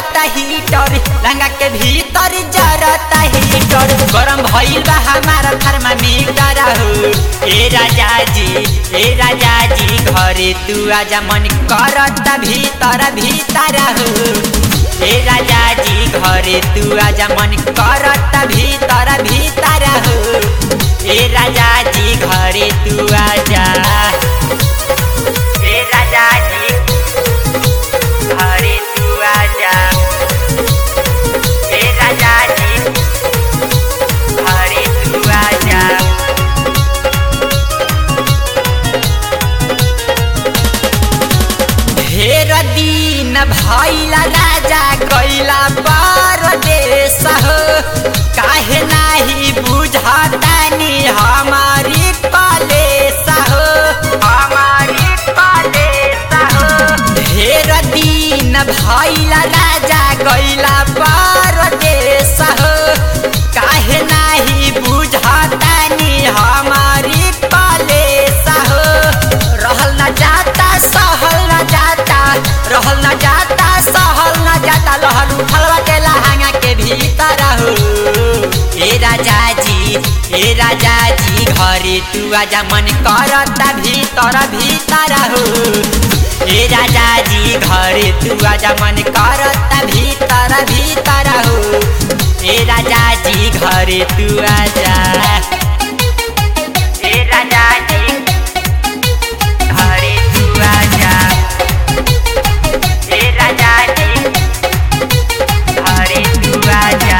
करता हीटर लंगा के भीतर जरता हीटर गरम भइल बा हमारा थर्मामीटर हो ए राजा जी ए राजा जी घरे तू आजा मन करता भीतर भीतर हो ए राजा जी घरे तू आजा मन करता भीतर भीतर हो ए राजा जी घरे तू आजा ए राजा जी घरे तू आजा ए राजा जी घरे तू आजा ढेर दिन भैला राजा कैला परदेश हो काहे नाही बुझतानी हमारी कलेश हो हमारी कलेश हो ढेर दिन भैला राजा कैला परदेश हो काहे नाही बुझतानी हमारी कलेश हो रहल न जाता सहल न जाता रहल न जाता सहल न जाता लहर उठल के लहंगा के भीतर हो ए राजा जी ए राजा जी घरे तू आजा मन करता भीतर भीतर हो ए राजा जी घरे तू आजा मन करता भीतर भीतर हो ए राजा जी घरे तू आजा ए राजा जी घरे तू आजा ए राजा जी घरे तू आजा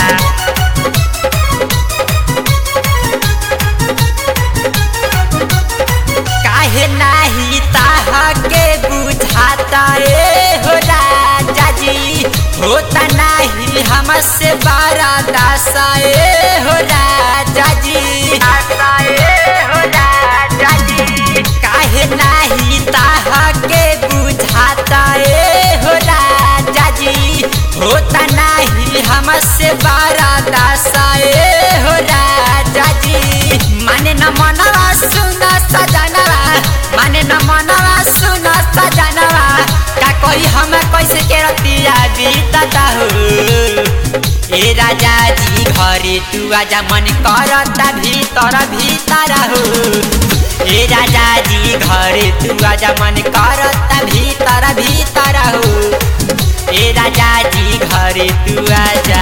काहे नाही ताहा के बुझाता ए हो राजा जी होता नाही हमसे बारा दासा ए हो राजा जी दासा ए हो राजा जी काहे नाही ताहा के बुझाता ए हो राजा जी होता नाही हमसे बारा दासा ए हो राजा जी माने न मनवा सुना सजनवा माने न मनवा सुना सजनवा का कोई हम कैसे के रतिया बीतता हो ए राजा जी घरे तू आजा मन करता भीतर भीतर हो ए राजा जी घरे तू आजा मन करता भीतर भीतर हो ए राजा जी घरे तू आजा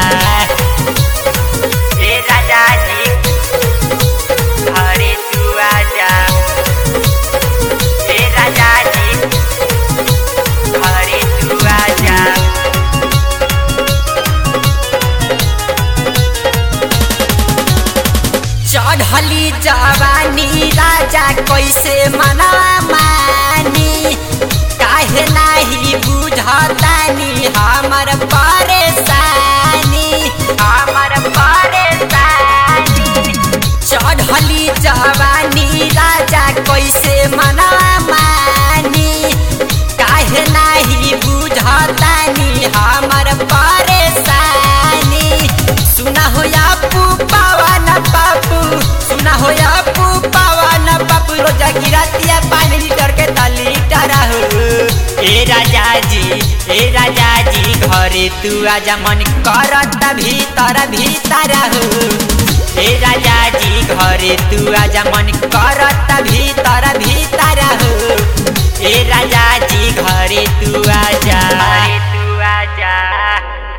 ए राजा जी घरे तू आजा ए राजा जी घरे तू आजा चढ़ली जवानी राजा कैसे मना मानी काहे नाही बुझतानी हमर परेशानी हमर परेशानी चढ़ली जवानी राजा कैसे मना मानी काहे नाही बुझतानी हमर परेशानी सुना हो या पवन बाबू सुना हो या पवन बाबू रोजा गिरतिया पानी लीटर के तली टरा हो ए राजा जी ए राजा जी घरे तू आजा मन करता भीतर भीतर हो ए राजा जी घरे तू आजा मन करता भीतर भीतर हो